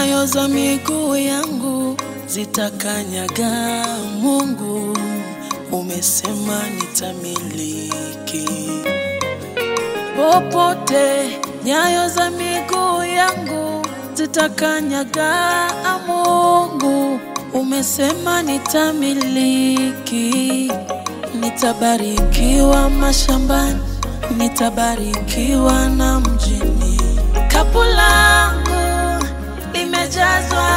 nyayo za miguu yangu zitakanyaga. Mungu umesema nitamiliki popote, nyayo za miguu yangu zitakanyaga. Mungu umesema nitamiliki, nitabarikiwa mashambani, nitabarikiwa na mjini. Kapu langu limejazwa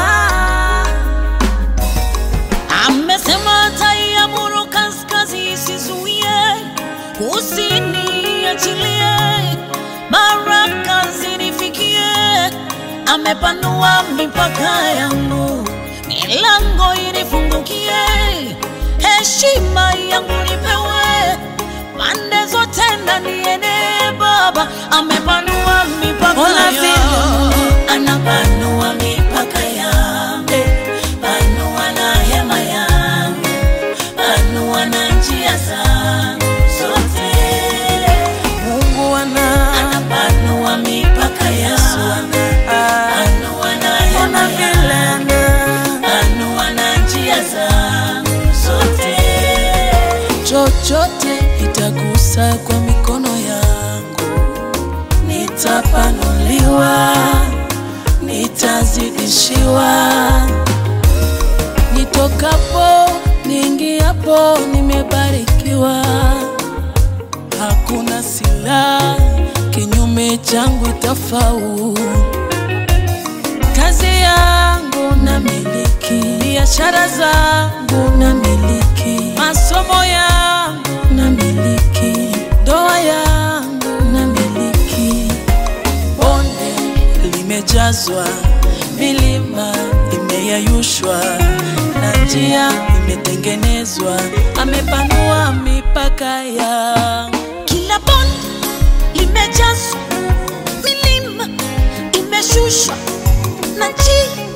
Amesema ataiamuru kaskazini isizuie, kusini achilie, baraka zinifikie. Amepanua mipaka yangu, milango inifungukie, heshima yangu nipewe, pande zote na niene. Baba amepanua mipaka Ona vile yangu, anapanua mipaka yangu, panua na hema yangu panua na njia zangu zote. Mungu ana Anapanua mipaka yangu, panua na ona hema vile yangu, ana panua na njia zangu zote. chochote itagusa kwa mikono yangu, nitapanuliwa, nitazidishiwa. Nitokapo niingiapo, nimebarikiwa. Hakuna silaha kinyume changu itafaulu. Kazi yangu na miliki, biashara zangu na miliki, masomo yangu na miliki, ndoa yangu na miliki. Bonde limejazwa, milima imeyayushwa, na njia imetengenezwa. Amepanua mipaka yangu. Kila bonde limejazwa, milima imeshushwa, na njia